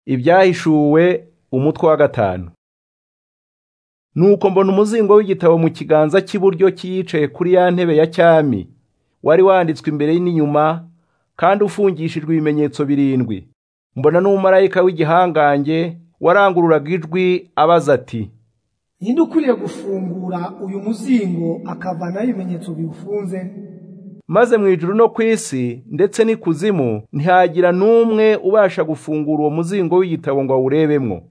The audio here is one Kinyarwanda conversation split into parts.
Ibyahishuwe umutwe wa gatanu. Nuko mbona umuzingo w'igitabo mu kiganza cy'iburyo cy'iyicaye kuri ya ntebe ya cyami, wari wanditswe imbere n'inyuma, kandi ufungishijwe ibimenyetso birindwi. Mbona n'umumarayika w'igihangange warangururaga ijwi abaza ati, ninde ukwiriye gufungura uyu muzingo akavanaho ibimenyetso biwufunze maze mu ijuru no ku isi ndetse n'ikuzimu ntihagira n'umwe ubasha gufungura uwo muzingo w'igitabo ngo awurebemwo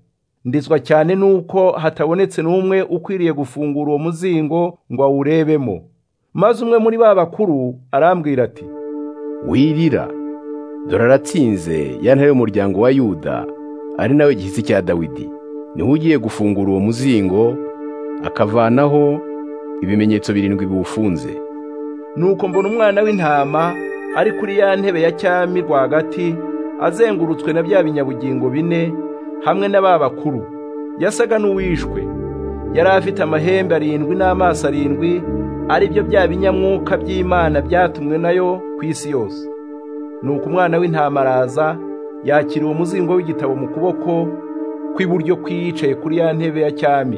ndizwa cyane n'uko hatabonetse n'umwe ukwiriye gufungura uwo muzingo ngo awurebemo maze umwe muri ba bakuru arambwira ati wirira dore aratsinze ya ntare y'umuryango wa yuda ari nawe gihisi cya dawidi niwe ugiye gufungura uwo muzingo akavanaho ibimenyetso birindwi biwufunze nuko mbona umwana w'intama ari kuri ya ntebe ya cyami rwagati azengurutswe na bya binyabugingo bine hamwe na ba bakuru yasaga n'uwishwe yari afite amahembe arindwi n'amaso arindwi ari byo bya binyamwuka by'imana byatumwe nayo ku isi yose nuko umwana w'intama araza yakira uwo muzingo w'igitabo mu kuboko kw'iburyo kw'iyicaye kuri ya ntebe ya cyami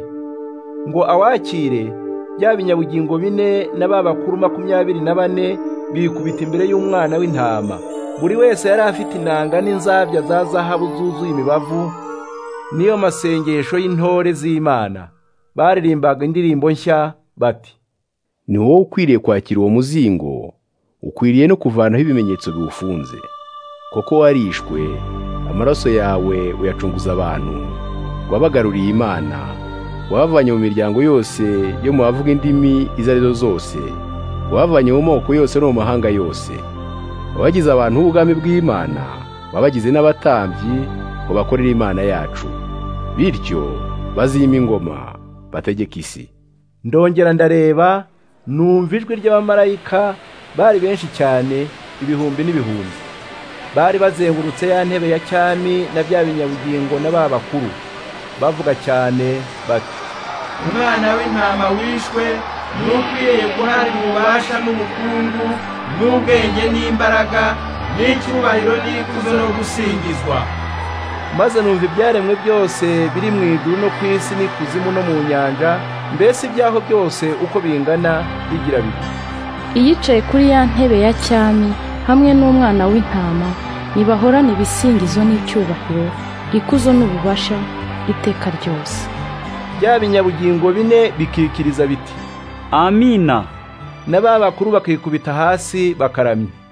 ngo awakire bya binyabugingo bine na ba bakuru makumyabiri na bane bikubita imbere y'umwana w'intama buri wese yari afite inanga n'inzabya za zahabu zuzuye imibavu n'iyo masengesho y'intore z'imana baririmbaga indirimbo nshya bati ni wowe ukwiriye kwakira uwo muzingo ukwiriye no kuvanaho ibimenyetso biwufunze kuko warishwe amaraso yawe uyacunguza abantu wabagaruriye imana wabavanye mu miryango yose yo mu bavuga indimi izo ari zo zose wabavanye mu moko yose no mu mahanga yose wabagize abantu b'ubwami bw'imana wabagize n'abatambyi ngo bakorere imana yacu bityo bazima ingoma bategeka isi ndongera ndareba numva ijwi ry'abamarayika bari benshi cyane ibihumbi n'ibihumbi bari bazengurutse ya ntebe ya cyami na bya binyabugingo na ba bakuru bavuga cyane bati umwana w'intama wishwe n'ukwiriye guhabwa ububasha n'ubukungu n'ubwenge n'imbaraga n'icyubahiro n'ikuzo no gusingizwa maze numva ibyaremwe byose biri mu iguru no ku isi n'ikuzimu no mu nyanja mbese ibyaho byose uko bingana bigira biti iyicaye kuri ya ntebe ya cyami hamwe n'umwana w'intama ntibahorana ibisingizo n'icyubahiro ikuzo n'ububasha iteka ryose bya binyabugingo bine bikikiriza biti amina na ba bakuru bakikubita hasi bakaramya